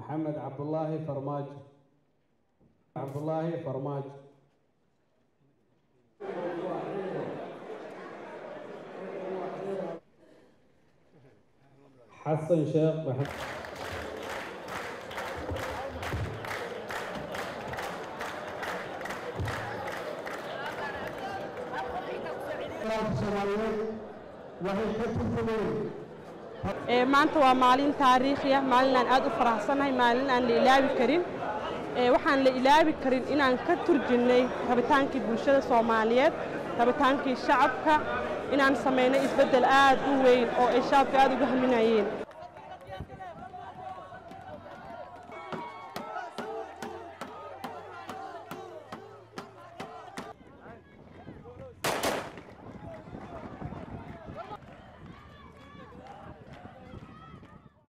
maxamed cabdulaahi farmaajo cabdulaahi farmaajo xasan sheekh maxamed maanta waa maalin taariikhi ah maalin aan aad u faraxsanahay maalin aan la ilaabi karin waxaan la ilaabi karin inaan ka turjinnay rabitaankii bulshada soomaaliyeed rabitaankii shacabka inaan samaynay isbeddel aad u weyn oo ay shacabka aad uga haminayeen